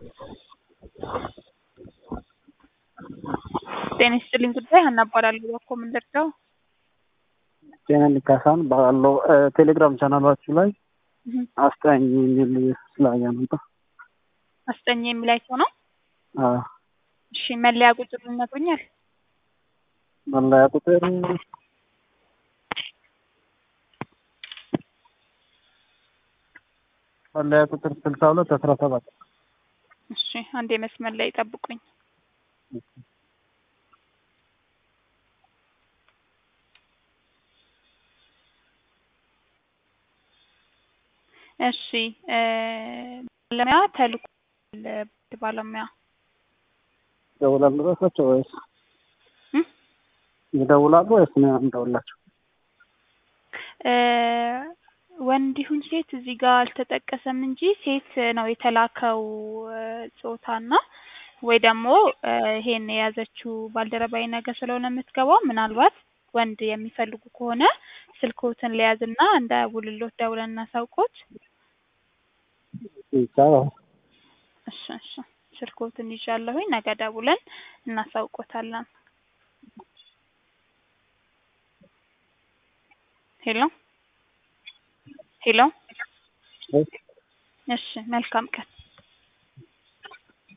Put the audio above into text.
ጤና ይስጥልኝ ጉዳይ ሀና እባላለሁ። እባክዎ ምን ልርዳው? ጤናን ካሳን ባለው ቴሌግራም ቻናላችሁ ላይ አስጠኝ የሚል ስላየ ነበር። አስጠኝ የሚል አይቶ ነው። አዎ፣ እሺ መለያ ቁጥር ይነግሩኛል? መለያ ቁጥር መለያ ቁጥር ስልሳ ሁለት አስራ ሰባት እሺ አንዴ መስመር ላይ ጠብቁኝ። እሺ ባለሙያ ተልኮ ባለሙያ ይደውላሉ ራሳቸው ወይስ እም? ይደውላሉ ወይስ ነው እንደውላቸው? ወንድ ይሁን ሴት እዚህ ጋር አልተጠቀሰም እንጂ ሴት ነው የተላከው ጾታና ወይ ደግሞ ይሄን የያዘችው ባልደረባዬ ነገ ስለሆነ የምትገባው ምናልባት ወንድ የሚፈልጉ ከሆነ ስልክዎትን ለያዝና እንዳያውልሎት ደውለን እናሳውቆት። ይቻላል። እሺ እሺ ስልክዎትን ይዣለሁኝ ነገ ደውለን እናሳውቆታለን። ሄሎ ሄሎ። እሺ መልካም ቀን።